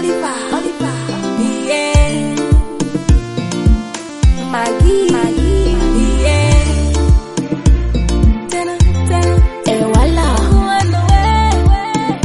Oliver, Oliver, yeah. Maggie, Maggie, yeah. Tena, tena, eh, wala. Wala, wewe.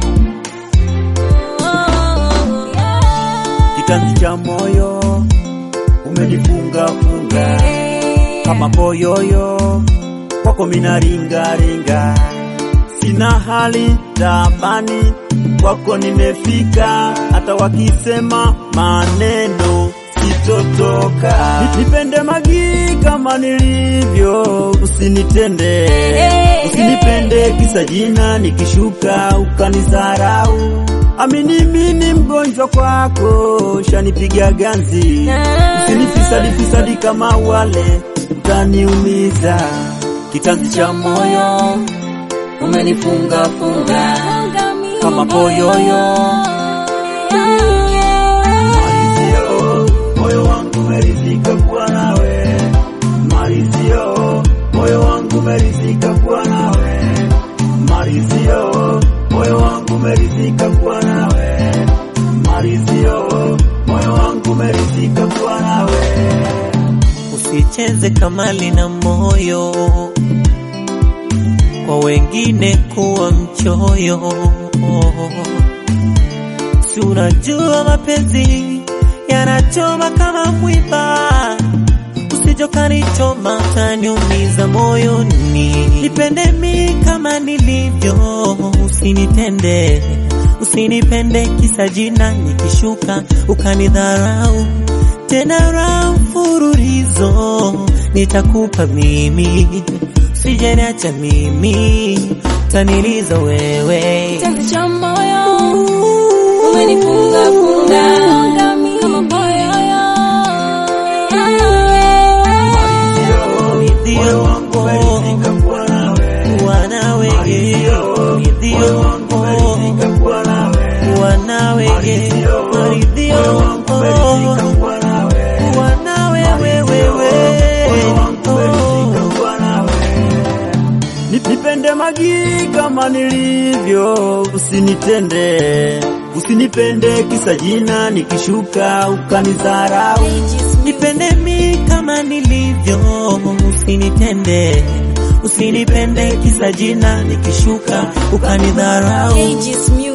Oh, yeah. kitanzi cha moyo umenifunga funga kama boyoyo kwako mina ringa ringa, sina hali tabani kwako nimefika, hata wakisema maneno sitotoka. Nipende Magi kama nilivyo, usinitende usinipende kisa jina, nikishuka ukanizarau. Amini mimi mgonjwa kwako, shanipiga ganzi, usinifisadi fisadi kama wale, utaniumiza. Kitanzi cha moyo umenifunga funga kama boyoyo Marizio, moyo wangu umeridhika kuwa nawe. Marizio, moyo wangu umeridhika kuwa nawe. Marizio, moyo wangu umeridhika kuwa nawe. Marizio, moyo wangu umeridhika kuwa nawe. Usicheze kamali na moyo, kwa wengine kuwa mchoyo. Si unajua mapenzi yanachoma kama mwiba, usijokanichoma utaniumiza moyoni. Nipende mi kama nilivyo, usinitende usinipende kisa jina, nikishuka ukanidharau tena ra mfululizo nitakupa mimi, usijeniacha mimi, taniliza wewe Kitanzi cha moyo umenifunga funga kama boyoyo. Moyo wangu umeridhika kuwa nawe. Marizio, moyo wangu umeridhika kuwa nawe. Marizio, moyo wangu umeridhika kuwa nawe. Moyo wangu umeridhika kuwa nawe. Nipende Magi kama nilivyo, usinitende usinipende kisa jina, nikishuka ukanidharau. Nipende mi kama nilivyo, usinitende usinipende kisa jina, nikishuka ukanidharau. Ages music.